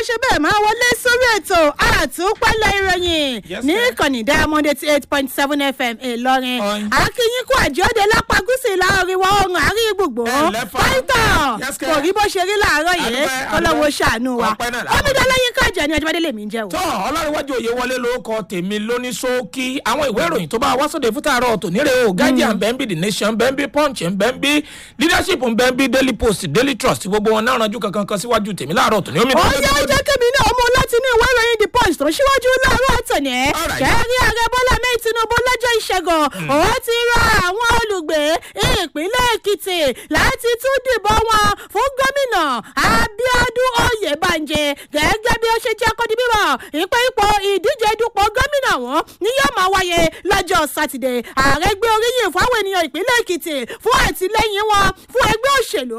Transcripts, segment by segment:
ṣe bẹ́ẹ̀ máa wọlé sórí ètò àtúpalẹ̀ ìròyìn Yes, ní ma'am. ìkànnì diamond eighty eight point seven fm ìlọrin Ọ̀yin. akínyínkù àjọdẹ lápá gúúsù ìlà oríwọ̀ oòrùn àárín gbùgbò Ẹ lẹ́fà. pàìtàn Yes, kò rí bó ṣe rí láàárọ̀ yìí Adúpẹ́, kọ́lọ́wọ́ adúpẹ́. ṣàánú wa Ọpẹ́ náà làwọn. omidanlẹ́yìn kájà ní ọjọ́bádé lèmi ń jẹ́ o. tọ́ ọlọ́runwájú òye wọlé lórúkọ tèmi lóní ṣókí àwọn ìwé ìròyìn tó bá wá sóde fún tààrọ̀ tòní rè o guardian bẹ́ńbí the nation bẹ́ńbí punch bẹ́ńbí leadership bẹ́ńbí daily post daily trust gbogbo wọn náà ranjú kankan kan síwájú tèmi láàárọ̀ tòní omi ó yẹ ọjọ́ kẹ́mi náà mú láti inú ìwé ìròyìn the punch tó ṣíwájú láàárọ̀ tòní ẹ̀ Alright. kẹ́rí ààrẹ bọ́lá mẹ́rin tinubu lọ́jọ́ ìṣẹ́gun ó ti rọ àwọn olùgbé ìpínlẹ̀ èkìtì láti tún dìbò wọn fún gómìnà abiodun oyèbánjẹ gẹ́gẹ́ bí ó ṣe jẹ́ kó di bíbọ̀ ìpè ipò ìdíje dupò gómìnà wọn ni yóò máa wáyé lọ́jọ́ sátidé ààrẹ gbé oríyìn fún àwọn ènìyàn ìpínlẹ̀ èkìtì fún àtìlẹ́yìn wọn fún ẹgbẹ́ òṣèlú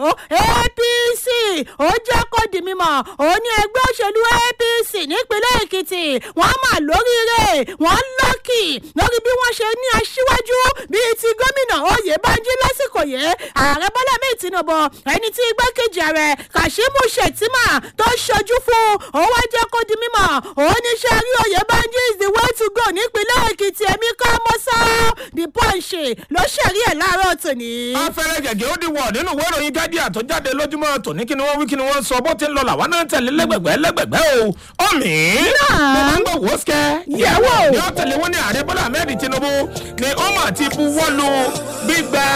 apc ó jẹ́ kó di mímọ̀ ó ní ẹgbẹ́ òṣèlú apc nípínlẹ̀ èkìtì wọ́n mà lóríire wọ́n lọ́kì lórí bí wọ́n ṣe ní aṣíwájú bíi ti gómìnà oyèbánjí lásìkò yìí ààrẹ bọ́lá mi tinubu ẹni tí igbákejì ààrẹ kashimu shettima tó ṣojú fún ó wá jẹ́ kó di mímọ̀ ó ní sẹ́rí oyèbánjí is the way to go nípínlẹ̀ èkìtì èmi kọ́ mọ́ sọ́ the punch ló ṣẹ̀rí ẹ̀ láàárọ̀ tòní. afẹ́rẹ́ gẹ̀gẹ́ ó di wọ̀ nínú ìwé ìròyìn guardian tó jáde lójúmọ́ tòní kí ni wọ́n wí kí ni wọ́n sọ bó ti ń lọ làwọn náà tẹ̀lé lẹ́gbẹ̀gbẹ́ lẹ́gbẹ̀gbẹ́ o ọ̀mì Náà. mo máa ń gbọ́ wò ó sikẹ́ Yẹ̀wò. ni ó tẹ̀lé wọn ní ààrẹ bọ́lá ahmed tinubu ni ó mà ti buwọ́lu gbígba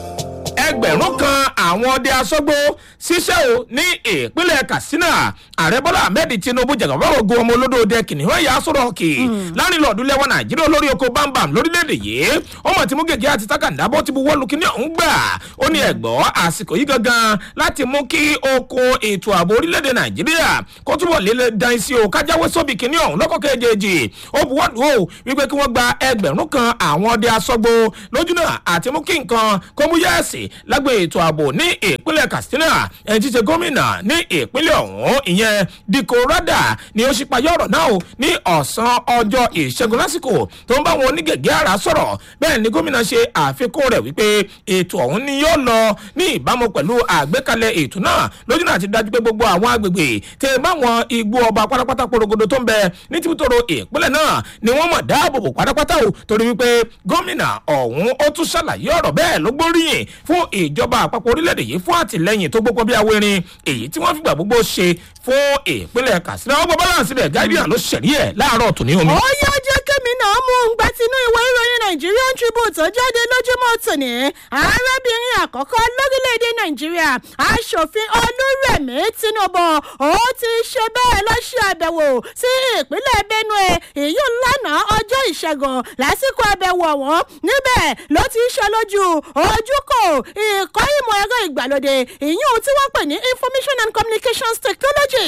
ẹgbẹ̀rún kan àwọn ọdẹ asọ́gbó ṣiṣẹ́ o ní ìpínlẹ̀ katsina ààrẹ bọ́lá ahmed tinubu jẹ̀gàbá ogun ọmọ olódò ọdẹ kìnìún ẹ̀yà sọ̀rọ̀ òkè láàrin lọ́ọ̀dún lẹ́wọ̀n nàìjíríà olórí oko bámbam lórílẹ̀‐èdè yìí ọmọ tí mú gègé àti takàndá bó ti buwọ́lu kíní ọ̀hún gbà ó ní ẹ̀gbọ́ àsìkò yìí gangan láti mú kí oko ètò ààbò orílẹ̀‐èdè nàìjíríà kó túbọ̀ lélẹ̀ dan sí o kájáwé sóbì kíní ọ̀hún lọ́kọ̀ kejì ó buwọ́lu o wípé kí wọ́n gba ẹgbẹ̀rún kan àwọn ọdẹ asọ́gbó lójúnà àti mú kí nǹkan kó mú yẹ́ẹ̀sì lágbo ètò ààbò ní ìpínlẹ̀ katsina ẹni tí í ṣe gómìnà ní ìpínlẹ̀ ọ̀hún ìyẹn dikko rada ni ó ṣípayọ ọ̀rọ̀ náà o ní ọ̀sán ọjọ́ ìṣẹ́gun lásìkò tó ń bá wọn onígẹ̀gẹ́ ara sọ̀rọ̀ bẹ́ẹ̀ ni gómìnà ṣe àfikún rẹ̀ wípé ètò ọ̀hún ni yóò lọ ní ìbámu pẹ̀lú àgbékalẹ̀ ètò náà lójú náà ti dájú pé gbogbo àwọn agbègbè tẹ báwọn igbó ọba pátápátá porogodo tó ń bẹ ní tìbútòrò ìpínlẹ̀ náà ni wọ́n mọ̀ dáàbòbò pátápátá o torí wípé gómìnà ọ̀hún ó tún ṣàlàyé ọ̀rọ̀ bẹ́ẹ̀ ló gbóríyìn fún ìjọba àpapọ̀ orílẹ̀-èdè yìí fún àtìlẹ́yìn tó gbogbo bí awérin èyí tí wọ́n fìgbà gbogbo ṣe fún ìpínlẹ̀ katsina ọgbọ́n balance rẹ̀ guardian ló ṣẹ̀rí ẹ̀ láàárọ̀ tòní omi. ó yá jẹ́ kémi náà mú un gba tinú ìwé ìròyìn nigerian tribune tó jáde lójúmọ́ tòní arábìnrin àkọ́kọ́ lórílẹ̀‐èdè nàìjíríà aṣòfin olúrẹ̀mí tinubu ó ti ṣe bẹ́ẹ̀ lọ ṣe àbẹ̀wò sí ìpínlẹ̀ benue èyí lánàá ọjọ́ ìṣẹ́gun lásìkò àbẹ̀wò ọ̀hún níbẹ̀ ló ti ṣe lójú ojúkò ìkọ́ ìmọ̀ ẹ̀rọ ìgbàlódé ìyún tí wọ́n pè ní information and communications technology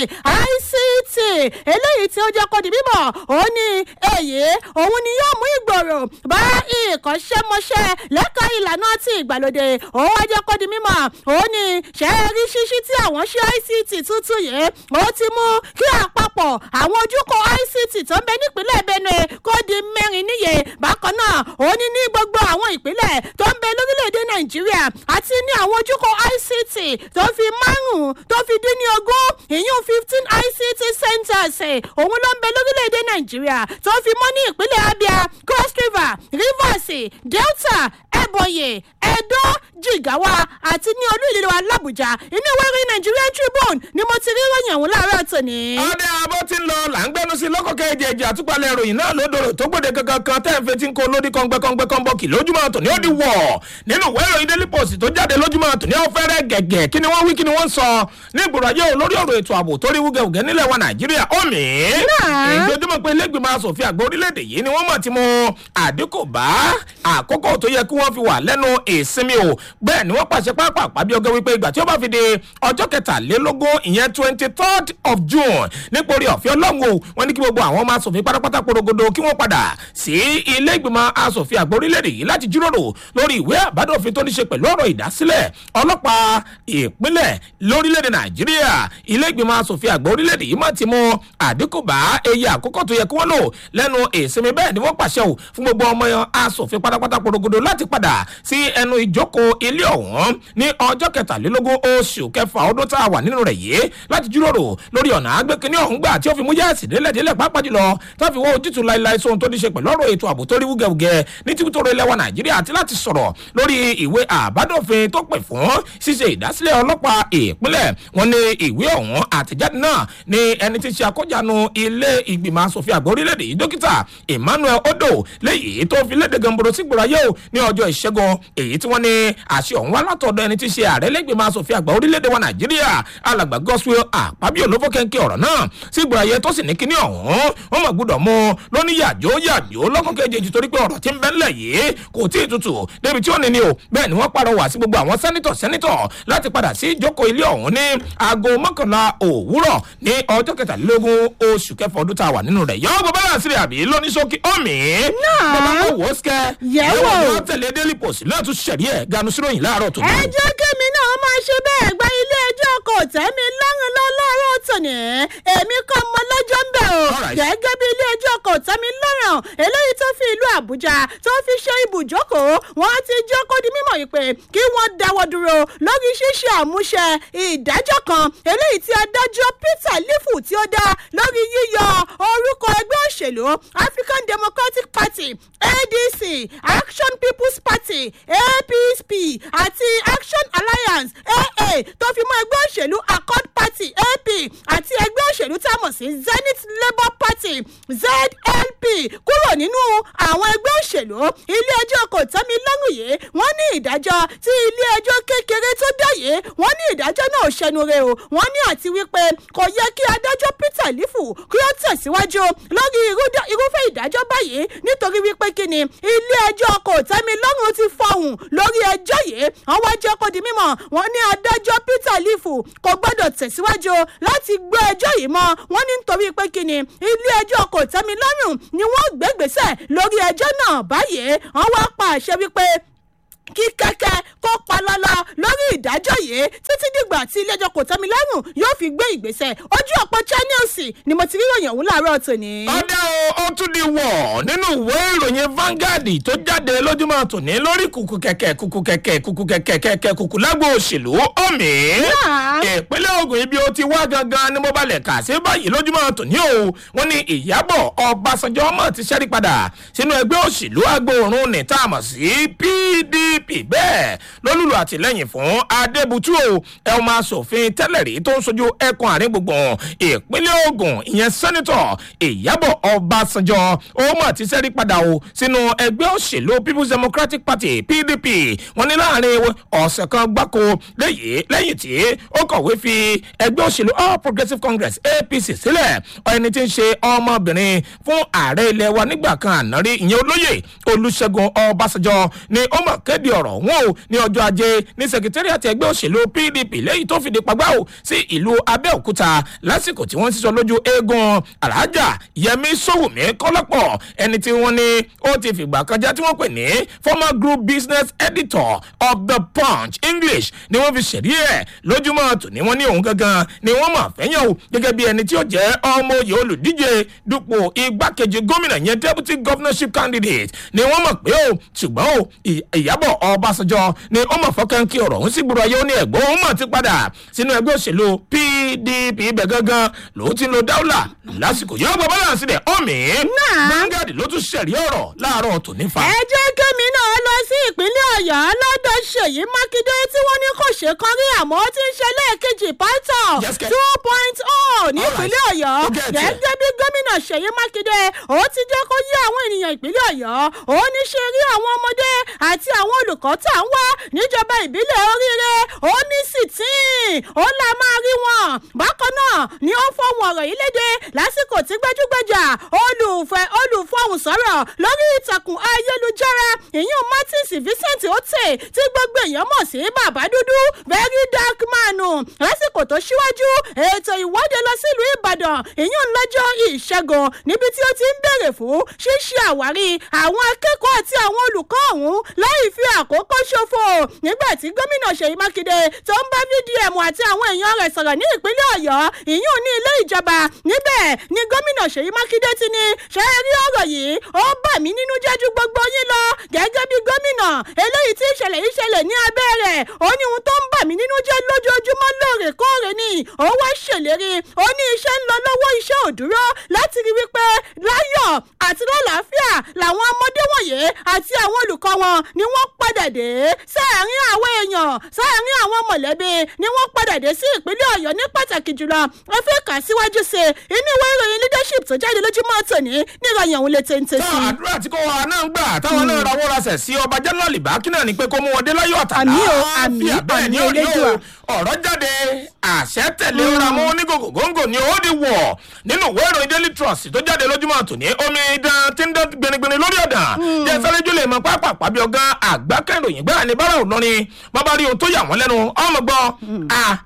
ict eléyìí tí ó jẹ́ kó di bíbọ̀ ó ní èyí òun ni yóò mú ìgbòrò bá ìkọ́ṣẹ́mọṣẹ́ lẹ́ka ìlànà ti ìgbàlódé ó wá jẹ́ kó di mímọ̀ ó ní ṣẹ́ẹ́rí ṣíṣí tí àwọn ṣe ict tuntun yìí ó ti mú kí àpapọ̀ àwọn ojúkọ ict tó ń bẹ nípínlẹ̀ benue kó di mẹ́rin níye bákan náà ó ní ní gbogbo àwọn ìpínlẹ̀ tó ń bẹ lórílẹ̀‐èdè nàìjíríà àti ní àwọn ojúkọ ict tó fi márùn-ún tó fi dín ní ogún ìyún fifteen ict centers ẹ̀, òun ló ń bẹ lórílẹ̀‐èdè nàìjíríà tó fi mọ́ ní ìpínlẹ̀ abia cross river rivers delta ebonyi edo jigawa àti ní olú ìlú wa làbújá inú ìwé ìròyìn nigerian tribune ni mo ti rí ròyìn ọ̀hún láàárọ̀ tòní. ọdẹ abọ́ ti ń lọ là ń gbẹnu sí lọ́kọ̀kẹ́ ìjẹ̀jẹ̀ àtúpalẹ̀ ìròyìn náà lódòrò tó gbòde kankan kan tẹ́ ń fetí ń kó lódì kọ́ngbẹ́kọ́ngbẹ́ kọ́nbọ́ọ̀kì lójúmọ́ tòní ó di wọ̀ nínú ìwé ìròyìn daily post tó jáde lójúmọ́ tòní ó fẹ́rẹ́ gẹ̀gẹ̀ kí ni wọ́n wí kí ni wọ́n sọ ní ìgbòrò ayé o lórí ọ̀rọ̀ ètò ààbò tó rí wúgẹ̀wúgẹ̀ nílẹ̀ wa nàìjíríà ó mì í Náà. ìjọjúmọ́ pé lẹ́gbẹ̀mọ asòfin àgbà orílẹ̀-èdè yìí ni wọ́n mọ̀ tí mo àdínkù bá àkókò tó yẹ kí wọ́n fi wà lẹ́nu ìsinmi o bẹ́ẹ̀ ni wọ́n pàṣẹ pápá bí ọgẹ́ wípé ìgbà tí ó bá fi di ọjọ́ kẹtàlélógún ìyẹn twenty third of june nípòrí ọ̀fẹ́ ọlọ́run o wọ́n ní kí gbogbo àwọn ọmọ asòfin pátápátá porogodo kí wọ́n padà sí ilé ìgbìmọ̀ asòfin àgbà orílẹ̀-èdè yìí láti jíròrò lórí ìwé àbádòfin tó ní ṣe pẹ̀lú ọ̀rọ̀ ìdásílẹ̀ ọlọ́pàá ìpínlẹ̀ lórílẹ̀-èdè nàìjíríà ilé ilé ìgbìmọ̀ asòfin àgbà orílẹ̀-èdè yìí má ti mú àdínkù bá eye àkókò tó yẹ kí wọ́n lò lẹ́nu ìsinmi bẹ́ẹ̀ ni wọ́n pàṣẹ ò fún gbogbo ọmọ asòfin pátápátá porogodo láti padà sí ẹnu ìjókòó ilé ọ̀hún ní ọjọ́ kẹtàlélógún oṣù kẹfà ọdún tá a wà nínú rẹ̀ yìí láti jíròrò lórí ọ̀nà àgbékiní ọ̀hún gbà tí ó fi mú yẹ́ẹ̀sì délẹ̀délẹ̀ pàápàá jùlọ tó fi wọ́ ojútùú láíláí sóhun tó ní ṣe pẹ̀lú ọ̀rọ̀ ètò ààbò tó rí wúgẹ̀wúgẹ̀ ní tìbútòrò ilẹ̀ wa nàìjíríà àti láti sọ̀rọ̀ lórí ìwé àbádòfin tó pè fún ṣíṣe ìdásílẹ̀ ọlọ́pàá ìpínlẹ̀ wọn ní ìwé ọ̀hún àtẹ̀jáde náà ní ẹni tí ń ṣe àkójánu ilé ìgbìmọ̀ asòfin àgbà orílẹ̀-èdè yìí dókítà emmanuel odo léyìí tó fi léde gamboro sí gbòòrayé o ní ọjọ́ ìṣẹ́gun èyí tí wọ́n ní àṣẹ ọ̀hún wá látọ̀dọ̀ ẹni tí ń ṣe ààrẹ lẹ́gbẹ̀mọ̀ asòfin àgbà orílẹ̀-èdè wa nàìjíríà alàgbà gospel àpábíò ló fọ́kẹ́ńkẹ́ ọ̀rọ̀ náà sí gbòòrayé tó sì ní kíní ọ̀hún wọ́n mọ̀ gbọ́dọ̀ mú lóní yàjó yàjó lọ́kàn kejì torí pé ọ̀rọ̀ tí ń bẹ́ńlẹ̀ yìí kò tí ì tutù débi tí ó ní ni o bẹ́ẹ̀ ni wọ́n pàrọwà sí gbogbo àwọn sẹ́nitọ̀ sẹ́nitọ̀ láti padà sí ìjókòó ilé ọ̀hún ní aago mọ́kànlá òwúrọ̀ ní ọjọ́ kẹtàlélógún oṣù kẹfà ọdún tá a wà nínú rẹ̀ yọ gbogbo bá sílẹ̀ àbí lóní sókè ọ̀mì. Náà. bàbá kò wò ó sikẹ́. Yẹ̀wò. yóò tẹ̀lé daily post lẹ́yìn tó ṣẹ̀rí ẹ̀ ganu síròyìn láàárọ̀ tó ẹ jẹ́ kémi náà máa ṣe bẹ́ẹ̀ gba ilé ẹjọ́ kò tẹ́mi lọ́rùn lọ́lọ́rọ̀ tòní èmi kọ́ mọ lọ́jọ́ ń bẹ̀ o Alright. gẹ́gẹ́ bí ilé ẹjọ́ kò tẹ́mi lọ́rùn eléyìí tó fi ìlú àbújá tó fi ṣe ibùjókòó wọ́n ti jẹ́ kó di mímọ̀ yìí pé kí wọ́n dáwọ́ dúró lórí ṣíṣe àmúṣe ìdájọ́ kan eléyìí tí adájọ́ peter lifu tí ó dá lórí yíyọ orúkọ ẹgbẹ́ òṣèlú african democratic party adc action people's party apsp àti action alliance aa tó fi mọ́ ẹgbẹ́ òṣèlú accord party ap àti ẹgbẹ́ òṣèlú tá a mọ̀ sí zenith labour party zlp kúrò nínú àwọn ẹgbẹ́ òṣèlú ilé ẹjọ́ kò tẹ́mi lọ́rùn yìí wọ́n ní ìdájọ́ tí ilé ẹjọ́ kékeré tó dá yìí wọ́n ní ìdájọ́ náà ṣẹnure o wọ́n ní àti wípé kò yẹ kí adájọ́ peter lifu kí ó tẹ̀síwájú lórí irúdá- irúfẹ́ ìdájọ́ báyìí nítorí wípé kí ni ilé ẹjọ́ kò tẹ́mi lọ́rùn ti fọhùn lórí ẹjọ́ yìí wọ́n wá jẹ́ kó di mímọ̀ wọ́n ní adájọ́ peter lifu kò gbọ́dọ̀ tẹ̀síwájú láti gbé ẹjọ́ yìí mọ́ wọ́n ní nítorí pé kí ni ilé ẹjọ́ kò tẹ́mi lọ́rùn ni wọ́n gbégbèsè lórí ẹjọ́ náà báyìí wọ́n wá pa àṣẹ wípé kí kẹ́kẹ́ kó palọ́lọ́ lórí ìdájọ́ yìí títí dìgbà tí iléẹjọ́ kò tẹ́mi lọ́rùn yóò fi gbé ìgbésẹ̀ ojú ọ̀pọ̀ channels ni mo ti rí ìròyìn ọ̀hún láàárọ̀ tòní. ọdẹ o ó tún di wọ̀ nínú ìwé ìròyìn Vanguard tó jáde lójúmọ́ tòní lórí kùkù kẹ̀kẹ́ kùkù kẹ̀kẹ́ kùkù kẹ̀kẹ́ kẹ̀kẹ́ kùkù lágbo òṣèlú ọ̀mì. Náà. ìpínlẹ̀ Ògùn ibi ó ti wá gangan ni mo balẹ̀ kà sí báyìí lójúmọ́ tòní o wọ́n ní Ìyábọ̀ Ọbásanjọ́ ọmọ ti ṣẹ́rí padà sínú ẹgbẹ́ òṣèlú agbóòrùn ní tá a mọ̀ sí PDP bẹ́ẹ̀ lólùlù àtìlẹ́yìn fún Adébútú o ẹ ọmọ asòfin tẹ́lẹ̀ rí tó ń sojú ẹkùn àárín gbùngbùn ìpínlẹ̀ Ògùn ìyẹn sẹ́nitọ̀ Ìyábọ̀ Ọbásanjọ́ ó mọ̀ ti ṣẹ́rí padà o sínú ẹgbẹ́ òṣèlú People's Democratic Party PDP wọ́n ní láàrin ọ̀sẹ̀ kan gbáko lẹ́yìn lẹ́yìn tí ó kọ̀wé fi ẹgbẹ́ òṣèlú All Progressives Congress APC sílẹ̀ ẹni tí ń ṣe ọmọbìnrin fún ààrẹ ilẹ̀ wa nígbà kan àná rí ìyẹn olóyè Olúṣẹ́gun Ọbásanjọ́ ni ó mọ̀ kéde ọ̀rọ̀ wọn o ní ọjọ́ ajé ní sẹkítẹ́rìàtì ẹgbẹ́ òṣèlú PDP lẹ́yìn tó fìdí pagbá o sí ìlú Abẹ́òkúta lásìkò tí wọ́n sísọ lójú eégún Alhaja Yẹmí Sówùmí Kọ́lápọ̀ ẹni tí wọ́n ní ó ti fìgbà kan já tí wọ́n pè ní former group business editor of the Punch English ni wọ́n fi ṣẹ̀rí ẹ̀ lójúmọ́ tòní wọ́n ní òun gangan ni wọ́n mọ̀ fẹ́yàn o gẹ́gẹ́ bí ẹni tí ó jẹ́ ọmọ oyè olùdíje dupò igbákejì gómìnà yẹn deputy governorship candidate ni wọ́n mọ̀ pé o ṣùgbọ́n o Ì- Ìyábọ̀ Ọbásanjọ́ ni ó mọ̀ fọ́kàn kí ọ̀rọ̀ òun sì gbúrọ̀ ayé ó ní ẹ̀gbọ́n òun mọ̀ ti padà sínú ẹgbẹ́ òṣèlú PDP ibẹ̀ gangan lòun ti ń lo dáúlà lásìkò yóò gbọ́ bọ́lá sílẹ̀ ọ̀mí Náà. Vanguard ló tún ṣẹ̀rí ọ̀rọ̀ láàárọ̀ tòní fa. ẹ jẹ́ kémi náà lọ sí ìpínlẹ̀ ọ̀yọ́ lọ́dọ̀ ṣèyí mákindé tí wọ́n ní kò ṣe kan rí àmọ́ ó ti ń ṣe lẹ́ẹ̀kejì pátọ̀ Yes, ke- two point oh ní All right. ìpínlẹ̀ ọ̀yọ́ Ó get it. gẹ́gẹ́ bí gómìnà ṣèyí mákindé ó ti jẹ́ kó yé àwọn ènìyàn ìpínlẹ̀ ọ̀yọ́ ó ní ṣe rí àwọn ọmọdé àti àwọn olùkọ́ tá à ń wá níjọba ìbílẹ̀ oríire ó ní sìtín ó là máa rí wọn bákan náà ni ó fọwọ́n ọ̀rọ̀ yìí léde lásìkò tí gbẹ́jú-gbẹ́jà olùfẹ́ olùfọ̀hùn sọ̀rọ̀ lórí ìtàkùn ayélujára ìyún martins vincent ote tí gbogbo èèyàn mọ̀ sí bàbá dúdú very dark man lásìkò tó ṣíwájú ètò ìwọ́de lọ sílùú ìbàdàn ìyún lọ́jọ́ ìṣẹ́gun níbi tí ó ti ń béèrè fún ṣíṣe àwárí àwọn akẹ́kọ̀ọ́ àti àwọn olùkọ́ ọ̀hún láì fi àkókò ṣòfò nígbà tí gómìnà ṣèyí mákindé tó ń bá vdm àti àwọn èèyàn rẹ̀ sọ̀rọ̀ ní ìpínlẹ̀ ọ̀yọ́ ìyún ní ilé ìjọba níbẹ̀ ni gómìnà ṣèyí mákindé ti ní ṣe é rí ọ̀rọ̀ yìí ó bà mí nínú jẹ́ ju gbogbo yín lọ gẹ́gẹ́ bí gómìnà eléyìí tí ìṣẹ̀lẹ̀ yìí ṣẹlẹ̀ ní abẹ́ rẹ̀ ó ní ohun tó ń bà mí nínú jẹ́ lójoojúmọ́ lóòrèkóòrè ni ó wá ṣèlérí ó ní iṣẹ́ ń lọ lọ́wọ́ iṣẹ́ ò dúró láti rí wípé láyọ̀ àti lálàáfíà làwọn ọmọdé wọ̀nyí àti àwọn olùkọ́ wọn ni wọ́n padà dé sáàárín àwọn èèyàn sáàárín àwọn mọ̀lẹ́bí ni wọ́n padà dé sí ìpínlẹ̀ ọ̀yọ́ ní pàtàkì jùlọ ẹ fẹ́ kà síwájú sí i inú ìwé ìròyìn leadership tó jáde lójúmọ́ tòní níròyìn òun lè téńté sí tá i. àdúrà tí kò wá náà ń gbà táwọn náà rawọ́ rasẹ̀ sí ọba jẹ́nàlì bákínà ni pé kó mú wọn dé láyọ̀ àtàlà Àmì o, àmì, bẹ́ẹ̀ ni àmì ó rí o Elédùà. ọ̀rọ̀ jáde àṣẹ tẹ̀lé ra mọ́ onígògò góńgò ni ó di wọ̀ nínú ìwé ìròyìn daily trust tó jáde lójúmọ́ tòní omi idán tí ń dán gbinigbini lórí ọ̀dàn jẹ́ sáré jólè mọ́ pápá pàbí ọ̀gán àgbákẹ́ròyìn gbáà ní bára òlọrin bàbá rí ohun tó yà wọ́n lẹ́nu ọmọ gbọ́ a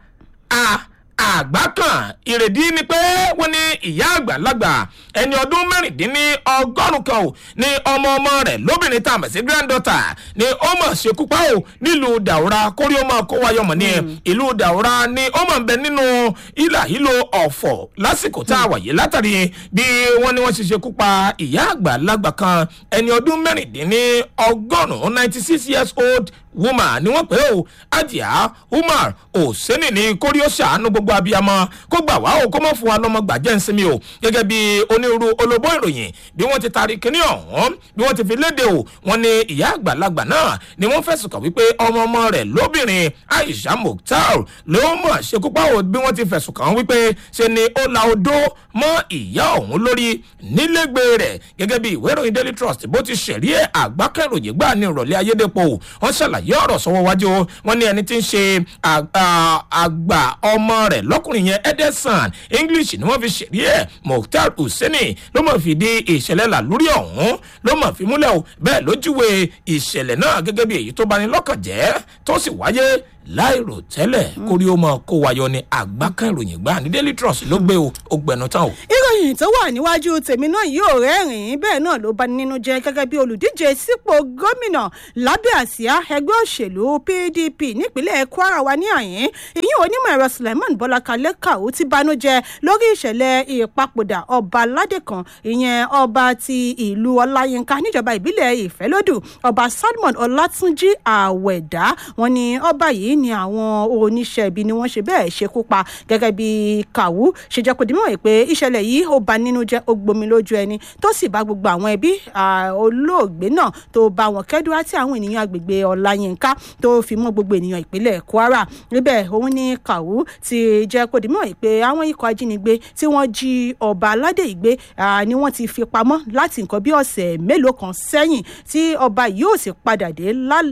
a àgbà kan ìrèdí ni pé wọ́n ní ìyá àgbàlagbà ẹni ọdún mẹ́rìndínní ọgọ́rùn kan ò ní ọmọ ọmọ rẹ̀ lóbìnrin tá a mọ̀ sí granddaughter ni ó mọ̀ ṣekú pa ò nílùú dàwúrà kórí ó máa kó wáyọ̀ mọ̀ ní ìlú dàwúrà ni ó mọ̀ ń bẹ nínú ìlà ìlò ọ̀fọ̀ lásìkò tá a wà yìí látàrí bí wọ́n ní wọ́n ṣe ṣekú pa ìyá àgbàlagbà kan ẹni ọdún mẹ́rìndínní ọgọ́rùn-ún ninety six years old woman ni wọ́n pè ó ajá umar oseni ní kórí ó ṣàánú gbogbo abiyamọ kó gbà wá o kó mọ̀ fún wa lọ́mọ gbàjẹ́ ń sinmi o gẹ́gẹ́ bí onírúurú olóbó ìròyìn bí wọ́n ti taari kíní ọ̀hún bí wọ́n ti fi léde o wọ́n ní ìyá àgbàlagbà náà ni wọ́n fẹ̀sùn kàn wípé ọmọ ọmọ rẹ̀ lóbìnrin aisha mukhtar ló mọ̀ ṣekúpá o bí wọ́n ti fẹ̀sùn kàn wípé ṣe ni ó la odó mọ́ ìyá ọ̀hún lórí nílégbé rẹ̀ gẹ́gẹ́ bí ìwé ìròyìn daily trust bó ti ṣẹ̀rí ẹ̀ àgbákẹ́ròyìn gbà ní ìrọ̀lẹ́ ayédèpọ̀ wọ́n ṣàlàyé ọ̀rọ̀ sọ́wọ́ wájú wọn ní ẹni tí ń ṣe àgbà ọmọ rẹ̀ lọ́kùnrin yẹn edison english ni wọ́n fi ṣẹ̀rí ẹ̀ mukhtar hussaini ló mọ̀ fi di ìṣẹ̀lẹ̀ là lórí ọ̀hún ló mọ̀ fi múlẹ̀ o bẹ́ẹ̀ lójúwe ìṣẹ̀lẹ̀ náà gẹ́gẹ́ bí èyí tó bani lọ́kàn jẹ́ tó sì wáyé láìrò tẹ́lẹ̀ kórí ó mọ kó wáyọ ní àgbákẹ́ròyìn gbà ní daily trust ló gbé o ó gbẹnu tán o. ìròyìn tó wà níwájú tèmi náà yóò rẹ́rìn-ín bẹ́ẹ̀ náà ló bá ní nínú jẹ́ gẹ́gẹ́ bí olùdíje sípò gómìnà lábẹ́ àsíá ẹgbẹ́ òṣèlú pdp nípínlẹ̀ kwara wa ní àyín ìyún onímọ̀ ẹ̀rọ suleiman bọ́lákalẹ́ kàó ti banújẹ́ lórí ìṣẹ̀lẹ̀ ìpapòdà ọba aládé kan ìyẹn ọba ti ìlú ọláyínká níjọba ìbílẹ̀ ìfẹ́lódù ọba salmon ọlátúnjì àwẹ̀dá wọn ni ọba yìí ni àwọn oníṣẹ́ ibi ni wọ́n ṣe bẹ́ẹ̀ ṣekú pa gẹ́gẹ́ bí kàwú ṣe jẹ́ kó di mímọ̀ pé ìṣẹ̀lẹ̀ yìí ó ba nínú jẹ́ ó gbomi lójú ẹni tó sì bá gbogbo àwọn ẹbí olóògbé náà tó bá wọn kẹ́dùn àti àwọn ènìyàn agbègbè ọ̀làyínká tó fi mọ́ gbogbo ènìyàn ìpínlẹ̀ kwara níbẹ̀ òun ní kàwú ti jẹ́ kó di mímọ̀ pé àwọn ikọ̀ ajínigbé tí wọ́n jí ọba aládé ìgbé ni wọ́n ti fi pamọ́ láti nǹkan bí ọ̀sẹ̀ mélòó kan sẹ́yìn tí ọba yóò sì padà dé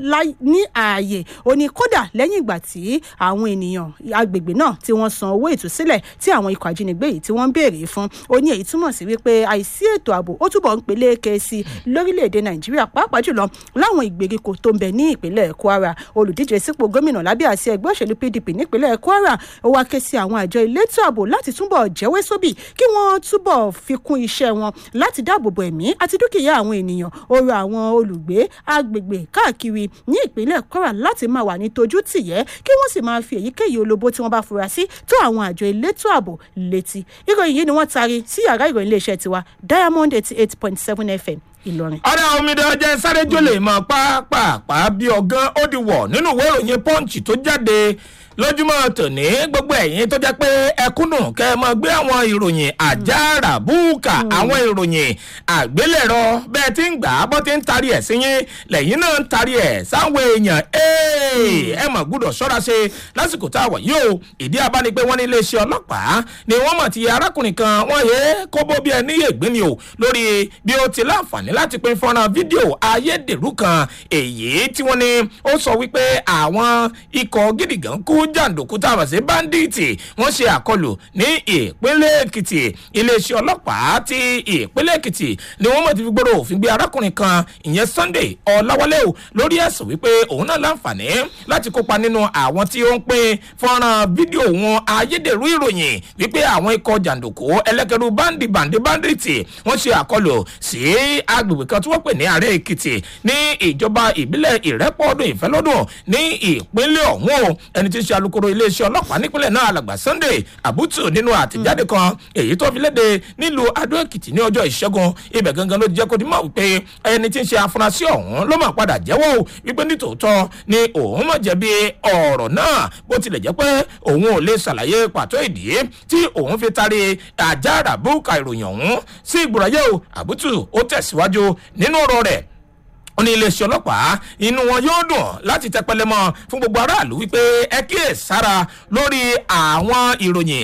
ní ààyè ó ní kódà lẹ́yìn ìgbà tí àwọn ènìyàn agbègbè náà tí wọ́n san owó ìtúsílẹ̀ tí àwọn ikọ̀ ajínigbé yìí tí wọ́n ń béèrè fún ó ní èyí túmọ̀ sí wípé àìsí ètò ààbò ó túbọ̀ ń peléke sí lórílẹ̀‐èdè nàìjíríà pàápàá jùlọ láwọn ìgbèríko tó ń bẹ ní ìpínlẹ̀ kwara olùdíje sípò gómìnà lábẹ́ àṣẹ ẹgbẹ́ òṣèlú pdp nípínlẹ̀ kwara ó wá ké sí àwọn àjọ elétò ààbò láti túbọ̀ jẹ́wé sóbì kí wọ́n túbọ̀ fi kún iṣẹ́ wọn láti dáàbò bo ẹ̀mí àti dúkìá àwọn ènìyàn ó rọ àwọn olùgbé agbègbè káàkiri ní ìpínlẹ̀ kwara láti máa wà ní tojú tìyẹ́ kí wọ́n sì máa fi èyíkéyìí olóbó tí wọ́n bá fura sí tó àwọn àjọ elétò ààbò létí ìròyìn yìí ni wọ́n taari sí yàrá ìròyìn iléeṣẹ́ tiwa diamond eighty eight point seven fm ìlọrin. ọ̀rẹ́ omidan jẹ́ sáré jólè mọ́ pápápá bí ọ̀gán ó di wọ̀ nínú ìwé ìròyìn punch tó jáde lójúmọ́ tòní gbogbo ẹ̀yìn tó jẹ́ pé ẹkúnnù kẹ́ ẹ mọ gbé àwọn ìròyìn àjàrà búùkà àwọn ìròyìn àgbélẹ̀rọ bẹ́ẹ̀ tí ń gbà á bọ́ tí ń tarí ẹ̀ sí yín lẹ́yìn náà ń tarí ẹ̀ sáwọn èèyàn ẹ mọ̀ gbúdọ̀ ṣọ́ra ṣe lásìkò tá a wọ̀ yìí o ìdí abáni pé wọ́n ní iléeṣẹ́ ọlọ́pàá ni wọ́n mọ̀ ti arákùnrin kan wọ́n yé kóbó bí ẹni yé gbé ni o lórí bí ó ti láǹfààní láti pín fọ́nrán fídíò ayédèrú kan èyí tí wọ́n ní ó sọ wípé àwọn ikọ̀ gídìgàn kú jàǹdùkú tá a mọ̀ sí báńdíìtì wọ́n ṣe àkọlù ní ìpínlẹ̀ èkìtì iléeṣẹ́ ọlọ́pàá ti ìpínlẹ̀ èkìtì ni wọ́n mọ̀ ti fi gbọ́dọ̀ òfin gbé arákùnrin kan ìyẹn sunday ọ̀làwálẹ̀ o lórí ẹ̀sùn wípé òun náà láǹfààní láti kópa nínú àwọn tí ó ń pín fọ́nrán fídíò wọn ayédèrú ìròyìn wípé àwọn ikọ̀ jàǹdùkú ẹlẹ́kẹ̀rú báńdì bàǹdì báńdìtì wọ́n ṣe àkọlù sí agbègbè kan tí wọ́n pè ní ààrẹ èkìtì ní ìjọba ìbílẹ̀ ìrẹ́pọ̀ọ́dún ìfẹ́lọ́dún ní ìpínlẹ̀ ọ̀hún o ẹni tí ń ṣe alukoro iléeṣẹ́ ọlọ́pàá nípínlẹ̀ náà alàgbà sunday abutu nínú àtẹ̀jáde kan èyí tó fi léde nílùú adó èkìtì ní ọjọ́ ìṣẹ́gun ibẹ̀ gangan ló jẹ́ kó dimọ̀ wípé ẹni tí ń ṣe afurasí ọ̀hún ló máa padà jẹ́wọ́ o wípé nítòótọ́ ni òun mọ̀ jẹ̀bi ọ̀rọ̀ náà bó tilẹ̀ jẹ́ pé òun ò lè ṣàlàyé pàtó ìdí tí òun fi taari àjàrà búkà ìròyìn ọ̀hún sí ìgbòràyè o àbútù ó tẹ̀síwájú nínú ọ̀rọ̀ rẹ̀ ó ní iléeṣẹ́ ọlọ́pàá inú wọn yóò dùn láti tẹpẹlẹ mọ́ fún gbogbo aráàlú wípé ẹ kíyè sára lórí àwọn ìròyìn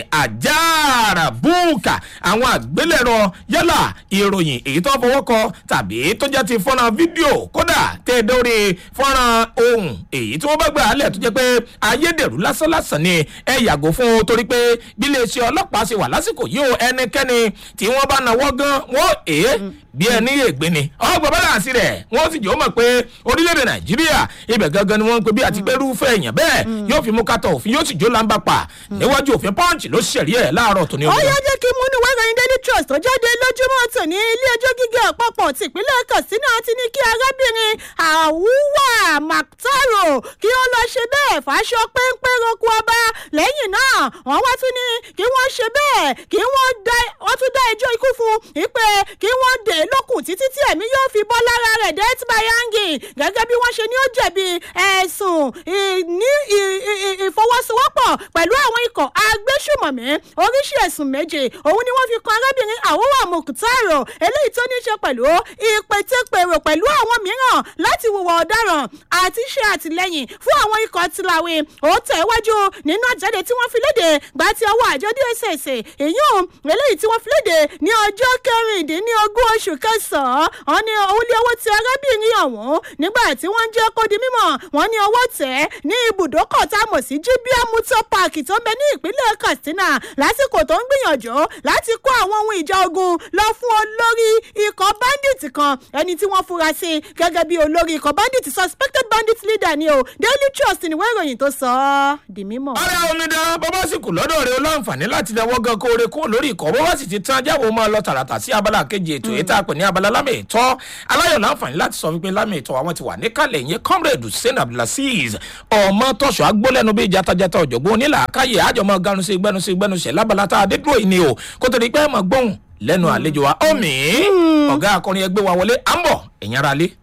àjàrà búùkà àwọn àgbélẹ̀rọ yálà ìròyìn èyí tó fọwọ́ kọ tàbí tó jẹ́ ti fọ́nrán fídíò kódà tẹ́ dórí fọ́nrán ohun èyí tí wọ́n bá gbà á lẹ̀ tó jẹ́ pé ayédèrú lásánlásán ni ẹ yàgò fún un torí pé bí iléeṣẹ́ ọlọ́pàá ṣe wà lásìkò yìí o ẹnikẹ́ni tí wọ́n bá nawọ́ gan wọ́n èé bí ẹni ègbé ni ọgbà bálànsì rẹ̀ wọ́n sì jọ mọ̀ pé orílẹ̀-èdè nàìjíríà ibẹ̀ gangan ni wọ́n ń pe bí àti pé irúfẹ́ èèyàn bẹ́ẹ̀ yóò fi mú kátó òfin yóò sì jó lámbà pa níwájú òfin pọ́ǹchì ló ṣẹ̀rí ẹ̀ láàárọ̀ tó ní ó yá jẹ́ kí múnú wẹ́rẹ́yìn daily trust tó jáde lójúmọ́ tòní ilé ẹjọ́ gíga àpapọ̀ tìpínlẹ̀ katsina ti ní kí arábìnrin àwùwà mctaro kí ó lọ ṣe bẹ́ẹ̀ fàṣọ péńpé roku ọba lẹ́yìn náà wọ́n wá tún ní kí wọ́n ṣe bẹ́ẹ̀ kí wọ́n tún dá ẹjọ́ ikú fún ìpè kí wọ́n dè é lókun títí tí ẹ̀mí yóò fi bọ́ lára rẹ̀ death by hanging gẹ́gẹ́ bí wọ́n ṣe ní ó jẹ̀bi ẹ̀sùn ní ìfọwọ́sowọ́pọ̀ pẹ̀lú àwọn ikọ̀ agbésùmọ̀mí oríṣi ẹ̀sùn méje òun ni wọ́n fi kan arábìnrin àwòwà mokutaro eléyìí tó ní í ṣe pẹ̀lú ìpètèpèrò pẹ̀lú àwọn mìíràn láti wùwà ọ̀daràn àti ṣe àtìlẹ́yìn fún àwọn ikọ̀ tìlàwé ó tẹ̀wájú nínú àjáde tí wọ́n fi léde gbà tí ọwọ́ àjọ dss èyún eléyìí tí wọ́n fi léde ní ọjọ́ kẹrìndínlógún oṣù kẹsàn-án wọn ní òun lé owó ti arábìnrin ọ̀hún nígbà tí wọ́n ń jẹ́ kó di mímọ̀ wọ́n ní owó tẹ̀ ní ibùdókọ̀ tá a mọ̀ sí gbia motor park tó ń bẹ ní ìpínlẹ̀ katsina lásìkò tó ń gbìyànjú láti kó àwọn ohun ìjà ogun lọ fún olórí ikọ̀ bandit kan ẹni tí wọ́n fura sí gẹ́gẹ́ bí olórí ikọ̀ bandit suspected bandit leader ni o daily trust ni wọ́n ìròyìn tó sọ ọ́ di mímọ̀. ọ̀rẹ́ omidan bàbá sì kù lọ́dọ̀ rẹ̀ olóǹfààní láti dáwọ́ gan kóore kó lórí ikọ̀ bó bá sì ti tán jáwọ́ máa lọ tààràtà sí abala kejì ètò yìí tá a pè ní abala lámì ìtọ́ aláyọ̀ láǹfààní láti sọ wípé lámì ìtọ́ àwọn ti wà níkàlẹ̀ yẹn comrade hussein abdulaziz ọmọ tọ̀sọ̀ agbólẹ́nu bíi jatajata ọ̀jọ̀gbọ́n onílàákàyè àjọmọ́ ganu sí gbẹnu sí gbẹnu sẹ̀ lábala tá a dé dúró yìí ni o kó tó di pé ẹ̀ mọ̀ gbóhùn lẹ́nu àlejò wa ọ̀mí ọ̀gá akọrin ẹgbẹ́ wa wọlé à ń bọ̀ ẹ̀yìn ara lé.